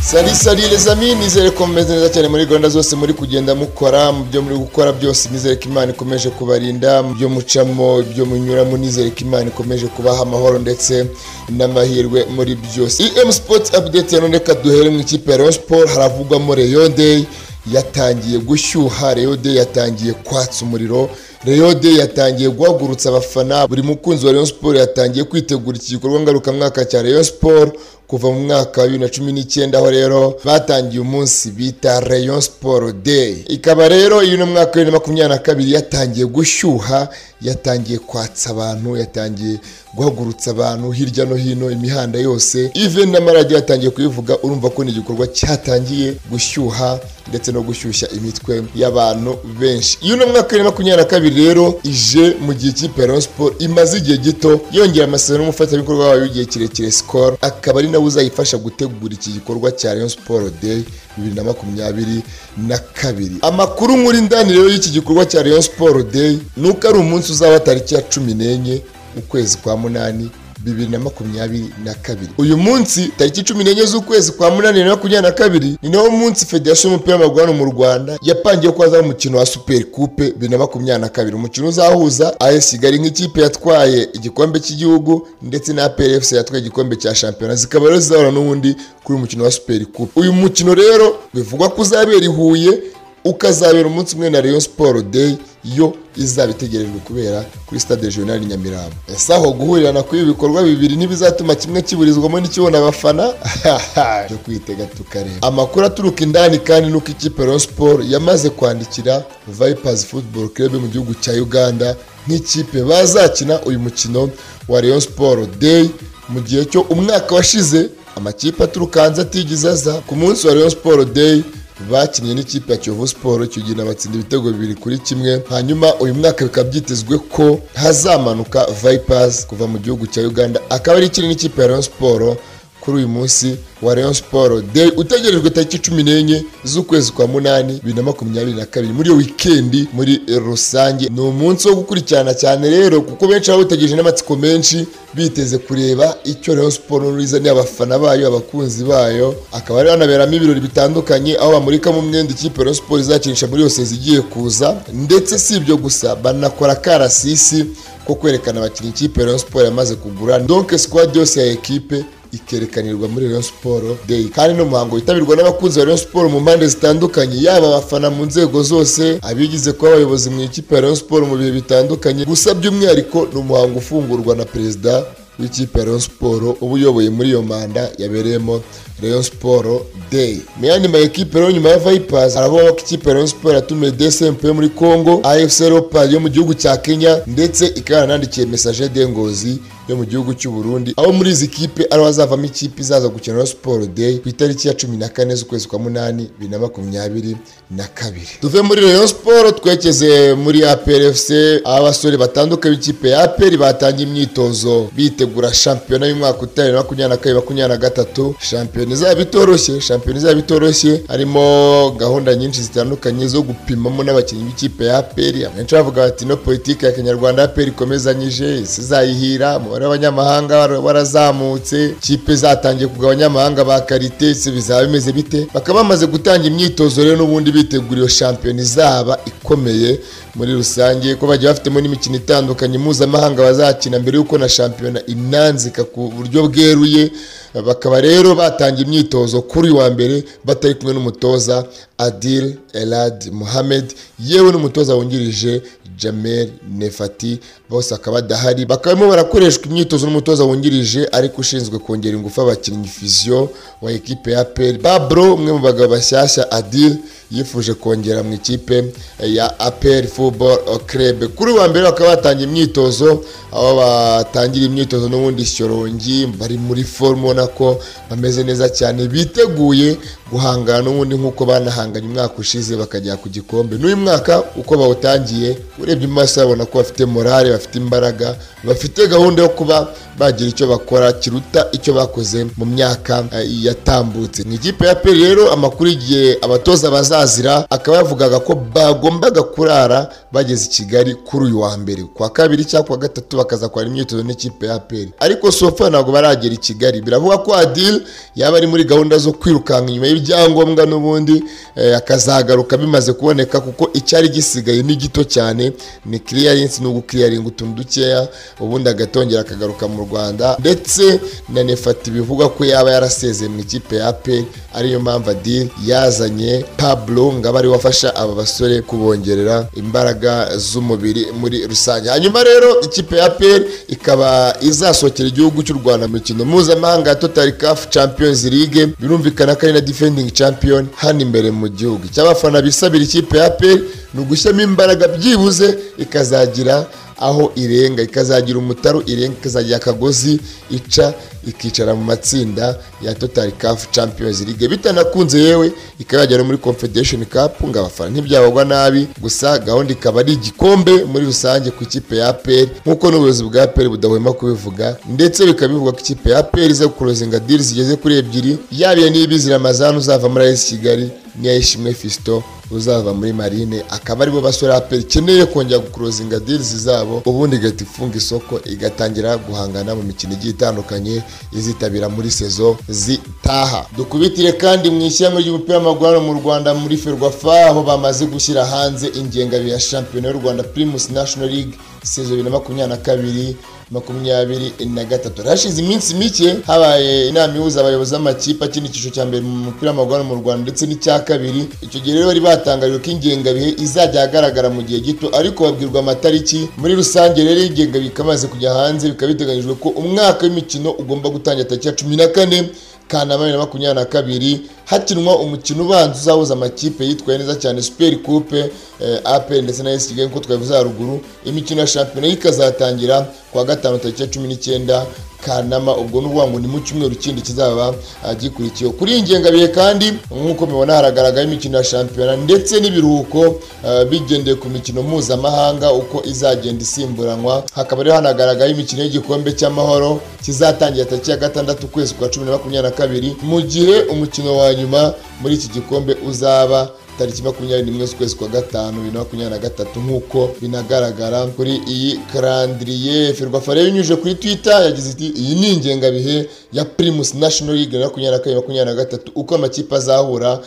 sari sari les amis nizere ko mumeze neza cyane muri gahunda zose muri kugenda mukora mu byo muri gukora byose nizere ko imana ikomeje kubarinda mu byo mucamo ibyo munyuramo nizere ko imana ikomeje kubaha amahoro ndetse n'amahirwe muri byose em sports update ya none reka duhere mu ikipe ya Rayon Sport haravugwamo Rayon Day yatangiye gushyuha Rayon Day yatangiye kwatsa umuriro Rayon Day yatangiye guhagurutsa abafana buri mukunzi wa Rayon Sport yatangiye kwitegura iki gikorwa ngarukamwaka cya Rayon Sport kuva mu mwaka wa bibiri na cumi n'icyenda aho rero batangiye umunsi bita Rayon Sport Day ikaba rero iyo ni umwaka wa bibiri na makumyabiri na kabiri yatangiye gushyuha yatangiye kwatsa abantu yatangiye guhagurutsa abantu hirya no hino imihanda yose even n'amaradiyo yatangiye kuyivuga urumva ko ni igikorwa cyatangiye gushyuha ndetse no gushyushya imitwe y'abantu benshi iyo ni umwaka wa bibiri na makumyabiri na kabiri rero ije mu gihe ikipe ya Rayon Sport imaze igihe gito yongera amasezerano n'umufatanyabikorwa wayo w'igihe kirekire Skol akaba ari nawe uzayifasha gutegura iki gikorwa cya Rayon Sport Day bibiri na makumyabiri na kabiri amakuru nkuri ndani rero y'iki gikorwa cya Rayon Sport Day ni uko ari umunsi uzaba tariki ya cumi n'enye ukwezi kwa munani bibiri na makumyabiri na kabiri uyu munsi tariki cumi n'enye z'ukwezi kwa munani bibiri na makumyabiri na kabiri ni nawo munsi federasiyo y'umupira w'amaguru hano mu rwanda yapangiye ko hazaho umukino wa super coupe bibiri na makumyabiri na kabiri umukino uzahuza as kigali nk'ikipe yatwaye igikombe cy'igihugu ndetse na plfc yatwaye igikombe cya shampiyona zikaba rero zizahura n'ubundi kuri uyu mukino wa super coupe uyu mukino rero bivugwa ko uzabera i huye ukazabera umunsi umwe na Rayon Sport Day yo izaba itegerejwe kubera kuri stade regional Nyamirambo ese aho guhurirana kuri ibi bikorwa bibiri ntibizatuma kimwe kiburizwamo n'ikibona abafana cyo kwitega tukareba amakuru aturuka indani kandi nuko ikipe Rayon Sport yamaze kwandikira Vipers Football Club mu gihugu cya Uganda nk'ikipe bazakina uyu mukino wa Rayon Sport Day mu gihe cyo umwaka washize amakipe aturuka hanze atigize aza ku munsi wa Rayon Sport Day bakinnye n'ikipe ya kiyovu siporo icyo gihe nabatsinda ibitego bibiri kuri kimwe hanyuma uyu mwaka bikaba byitezwe ko hazamanuka vipers kuva mu gihugu cya uganda akaba ari ikiri n'ikipe ya rayon siporo kuri uyu munsi wa rayon siporo day utegerejwe tariki cumi n'enye z'ukwezi kwa munani bibiri na makumyabiri na kabiri muri iyo wikendi muri rusange ni umunsi wo gukurikirana cyane rero kuko benshi baba bategereje n'amatsiko menshi biteze kureba icyo rayon siporo izaniye abafana bayo abakunzi bayo akaba rero hanaberamo ibirori bitandukanye aho bamurika mu mwenda ikipe rayon siporo izakinisha muri yose zigiye kuza ndetse si ibyo gusa banakora akarasisi ko kwerekana abakinnyi ikipe rayon siporo yamaze kugura donke sikwadi yose ya ekipe ikerekanirwa muri Rayon Sport Day kandi no muhango witabirwa n'abakunzi ba Rayon Sport mu mpande zitandukanye yaba abafana mu nzego zose abigize kuba abayobozi mu ikipe ya Rayon Sport mu bihe bitandukanye gusa by'umwihariko ni umuhango ufungurwa na perezida w'ikipe ya Rayon Sport uba uyoboye muri iyo manda yabereyemo Rayon Sport Day mu yandi ma ekipe rero nyuma ya Vipers aravuga ko ikipe ya Rayon Sport yatumiye DSMP yo muri Congo AFC Leopards yo mu gihugu cya Kenya ndetse ikaba yanandikiye message de Ngozi yo mu gihugu cy'u Burundi aho muri izi kipe ari hazavamo ikipe izaza gukina Rayon Sport Day ku itariki ya 14 z'ukwezi kwa munani 2022 tuve muri Rayon Sport twekeze muri APR FC abasore batandukanye b'ikipe ya APR batangiye imyitozo bitegura shampiyona y'umwaka utaha 2022 2023 shampiyona izaba itoroshye shampiyona izaba itoroshye harimo gahunda nyinshi zitandukanye zo gupimamo n'abakinnyi b'ikipe ya aperi abenshi bavuga bati no politiki ya kinyarwanda aperi ikomezanyije isi izayihira umubare w'abanyamahanga warazamutse kipe zatangiye kugaba abanyamahanga ba karite ese bizaba bimeze bite bakaba bamaze gutanga imyitozo rero n'ubundi bitegura iyo shampiyona izaba ikomeye muri rusange ko bagiye bafitemo n'imikino itandukanye mpuzamahanga bazakina mbere y'uko na shampiyona inanzika ku buryo bweruye bakaba rero batangiye imyitozo kuri wa mbere batari kumwe n'umutoza adil elad muhamed yewe n'umutoza wungirije jamel nefati bose akaba adahari bakaba barimo barakoreshwa imyitozo n'umutoza wungirije ariko ushinzwe kongera ingufu abakinnyi fiziyo wa ekipe ya aperi babro umwe mu bagabo bashyashya adil yifuje kongera mu ikipe ya aperi football club kuri wa mbere bakaba batangiye imyitozo aho batangira imyitozo n'ubundi shyorongi bari muri forume ubona ko bameze neza cyane biteguye guhangana n'ubundi nk'uko banahangana bahanganye umwaka ushize bakajya ku gikombe n'uyu mwaka uko bawutangiye urebye mu maso urabona ko bafite morale bafite imbaraga bafite gahunda yo kuba bagira icyo bakora kiruta icyo bakoze mu myaka eh, yatambutse ni ikipe ya peri rero amakuru igihe abatoza bazazira akaba yavugaga ko bagombaga kurara bageze i kigali kuri uyu wa mbere kwa kabiri cyangwa kwa gatatu bakazakora imyitozo n'ikipe ya peri ariko sofa ntabwo baragera i kigali biravuga ko adil yaba ari muri gahunda zo kwirukanka inyuma y'ibyangombwa n'ubundi eh, akazagaruka bimaze kuboneka kuko icyari gisigaye ni gito cyane ni clearance no guclearinga utuntu dukeya ubundi agatongera akagaruka mu Rwanda ndetse na Nefati bivuga ko yaba yarasezeye mu ikipe ya APR ariyo mpamvu Adil yazanye Pablo ngo abe ari wafasha aba basore kubongerera imbaraga z'umubiri muri rusange hanyuma rero ikipe ya APR ikaba izasohokera igihugu cy'u Rwanda mu mikino mpuzamahanga ya Total CAF Champions League birumvikana ko ari na defending champion hano imbere mu gihugu cy'abafana bisabira ikipe ya APR ni ugushyiramo imbaraga byibuze ikazagira aho irenga ikazagira umutaro irenga ikazagira akagozi ica ikicara mu matsinda ya Total CAF Champions League bitanakunze yewe ikaba yagera no muri Confederation Cup ngo abafana ntibyabagwa nabi gusa gahunda ikaba ari igikombe muri rusange ku ikipe ya APR nk'uko n'ubuyobozi bwa APR budahwema kubivuga ndetse bikaba bivuga ko ikipe ya APR iza gukurozinga deal zigeze kuri ebyiri yaba iya Niyibizira Mazanu uzava muri AS Kigali n'iya Ishimwe Fiston uzava muri marine akaba aribo basore APR ikeneye kongera gukurozinga deals zabo ubundi igahita ifunga isoko igatangira guhangana mu mikino igiye itandukanye izitabira muri sezo zitaha dukubitire kandi mu ishyirahamwe ry'umupira w'amaguru hano mu Rwanda muri Ferwafa aho bamaze gushyira hanze ingengabihe ya shampiyona y'u Rwanda Primus National League sezo bibiri na makumyabiri na kabiri makumyabiri na gatatu hashize iminsi mike habaye inama ihuza abayobozi b'amakipe akina icyiciro cya mbere mu mupira w'amaguru hano mu rwanda ndetse n'icya kabiri icyo gihe rero bari batangarijwe ko ingengabihe izajya ahagaragara mu gihe gito ariko babwirwa amatariki muri rusange rero ingengabihe ikamaze kujya hanze bikaba biteganyijwe ko umwaka w'imikino ugomba gutangira tariki ya cumi na kane kanama bibiri na makumyabiri na kabiri hakinwa umukino ubanza uzahuza amakipe yitwaye neza cyane super coupe eh, apel ndetse na esi kigali nk'uko twabivuze haruguru imikino ya shampiyona ikazatangira kuwa gatanu tariki ya cumi n'icyenda kanama ubwo ni ukuvuga ngo ni mu cyumweru kindi kizaba ah, gikurikiyeho kuri iyi ngengabihe kandi nk'uko mubona haragaragara imikino ya shampiyona ndetse n'ibiruhuko ah, bigendeye ku mikino mpuzamahanga uko izagenda isimburanwa hakaba rero hanagaragara imikino y'igikombe cy'amahoro kizatangira tariki ya gatandatu ukwezi kwa cumi na makumyabiri na kabiri mu gihe umukino wa nyuma muri iki gikombe uzaba tariki makumyabiri n'imwe z'ukwezi kwa gatanu bibiri na makumyabiri na gatatu nk'uko binagaragara kuri iyi karandiriye ferwafa rero inyujije kuri twitter yagize iti iyi ni ingengabihe ya primus national league bibiri na makumyabiri na kabiri makumyabiri na gatatu uko amakipe azahura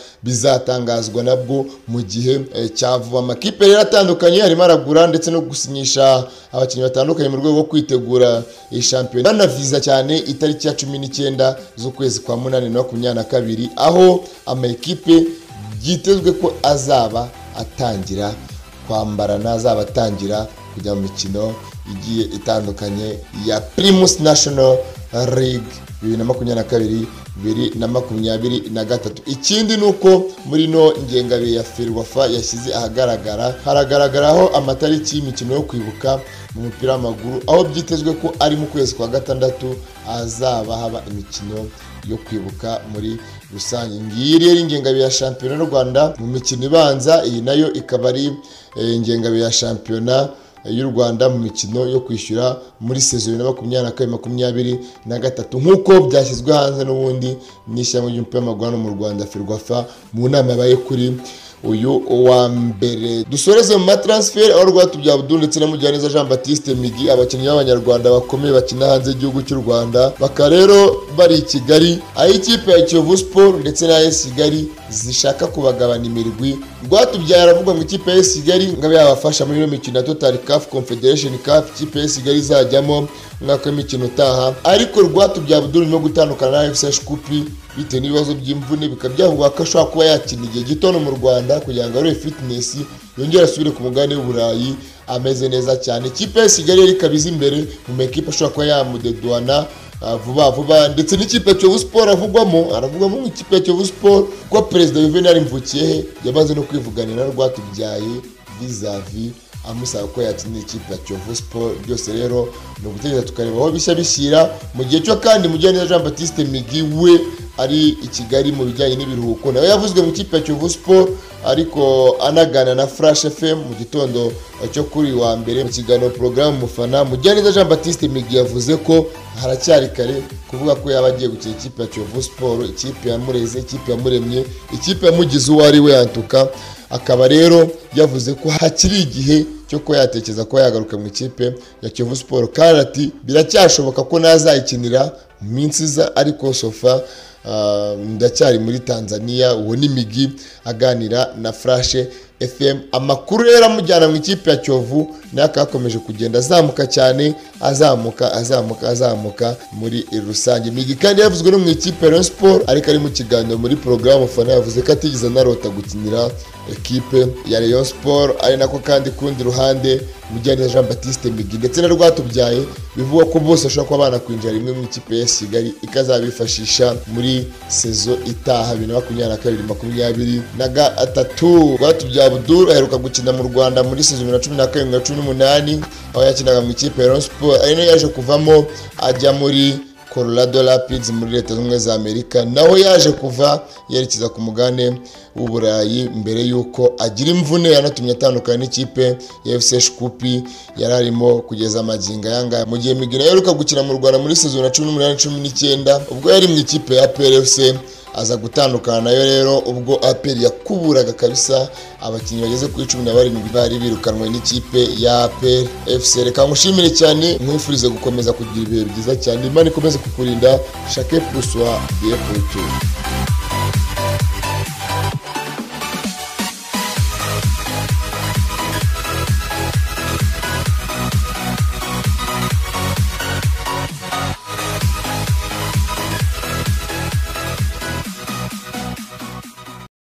bizatangazwa nabwo mu gihe eh, cya vuba amakipe rero atandukanye harimo aragura ndetse no gusinyisha abakinnyi batandukanye mu rwego rwo kwitegura iyi shampiyona banaviza cyane itariki ya cumi n'icyenda z'ukwezi kwa munani bibiri na makumyabiri na kabiri aho amakipe byitezwe ko azaba atangira kwambarana azaba atangira kujya mu mikino igiye itandukanye ya primus national league bibiri na makumyabiri na kabiri bibiri na makumyabiri na gatatu ikindi ni uko muri ino ngengabihe ya ferwafa yashyize ahagaragara haragaragaraho amatariki y'imikino yo kwibuka mu mupira w'amaguru aho byitezwe ko ari mu kwezi kwa gatandatu hazaba haba imikino yo kwibuka muri rusange ngiyi rero ingengabihe ya shampiyona y'u rwanda mu mikino ibanza iyi nayo ikaba ari eh, ingengabihe ya shampiyona y'u rwanda mu mikino yo kwishyura muri sezo bibiri na makumyabiri na kabiri makumyabiri na gatatu nk'uko byashyizwe hanze n'ubundi n'ishyamba ry'umupira w'amaguru hano mu rwanda ferwafa mu nama yabaye kuri uyu wa mbere dusoreze mu matransfer aho rwatubya abdu ndetse na mujyaneza jean baptiste migi abakinnyi b'abanyarwanda bakomeye bakina hanze y'igihugu cy'u rwanda bakaba rero bari i kigali aho ikipe ya kiyovu sport ndetse na es kigali zishaka kubagabana imirwi rwatubyaye aravuga ngo ikipe ya es kigali ngo abe yabafasha muri iyo mikino ya total caf confederation cup ikipe ya es kigali izajyamo umwaka w'imikino utaha ariko rwatubya abdu no gutandukana na fc shkupi bitewe n'ibibazo by'imvune bikaba byavugwa ko ashobora kuba yakina igihe gito no mu rwanda kugira ngo arebe fitness yongere asubire ku mugabane w'uburayi ameze neza cyane ikipe ya kigali rero ikaba iza imbere mu makipe ashobora kuba yamudeduwana ah, vuba vuba ndetse n'ikipe ya kiyovu sport avugwamo aravugwamo nk'ikipe ya kiyovu sport kuko perezida juvenal mvukiyehe yamaze no kwivuganira na rwatubyaye vizavi amusaba ko yakinira ikipe ya Kiyovu Sport byose rero ni ugutegereza tukareba aho bishya bishyira mu gihe cyo kandi Mujyaneza Jean Baptiste Migi we ari i Kigali mu bijyanye n'ibiruhuko nawe yavuzwe mu ikipe ya Kiyovu Sport ariko anagana na Flash FM mu gitondo cyo kuri wa mbere mu kiganiro porogaramu mufana Mujyaneza Jean Baptiste Migi yavuze ko haracyari kare kuvuga ko yaba agiye gukina ikipe ya Kiyovu Sport ikipe ya Mureze ikipe ya Muremye ikipe ya Mugizi uwo ari we yantuka akaba rero yavuze ko hakiri igihe cyo kuba yatekereza kuba yagaruka mu ikipe ya Kiyovu Sport kandi ati biracyashoboka ko nazayikinira mu minsi iza ariko sofa ah, ndacyari muri tanzania uwo ni migi aganira na furashe fm amakuru rero amujyana mu ikipe ya kiyovu nayo akaba akomeje kugenda azamuka cyane azamuka azamuka azamuka muri rusange migi kandi yavuzwe no mu ikipe ya Rayon Sport ariko ari mu kiganiro muri porogaramu fana yavuze ko atigeze anarota gukinira ekipe ya Rayon Sport ari nako kandi kundi ruhande Mujyaneza Jean Baptiste Migi ndetse na Rwatubyaye bivugwa ko bose bashobora kuba banakwinjira rimwe mu ikipe ya Kigali ikazabifashisha muri sezo itaha bibiri na makumyabiri na kabiri makumyabiri na gatatu Rwatubyaye Abdul aheruka gukina mu Rwanda muri sezo bibiri na cumi na karindwi na cumi n'umunani aho yakinaga mu ikipe ya Rayon Sport ari nayo yaje kuvamo ajya muri Colorado Rapids muri leta zunze ubumwe za Amerika naho yaje kuva yerekeza ku mugane w'uburayi mbere y'uko agira imvune yanatumye atandukana n'ikipe ya FC Shkupi yari arimo kugeza amagingo ayangaya mu gihe Migina yaheruka gukina mu Rwanda muri season ya 18 19 ubwo yari mu ikipe ya PLFC aza gutandukana nayo rero ubwo APR yakuburaga kabisa abakinnyi bageze kuri cumi na barindwi bari birukanwe n'ikipe ya APR FC reka nkushimire cyane nkwifurize gukomeza kugira ibihe byiza cyane imana ikomeze kukurinda shake pusuwa ye kuri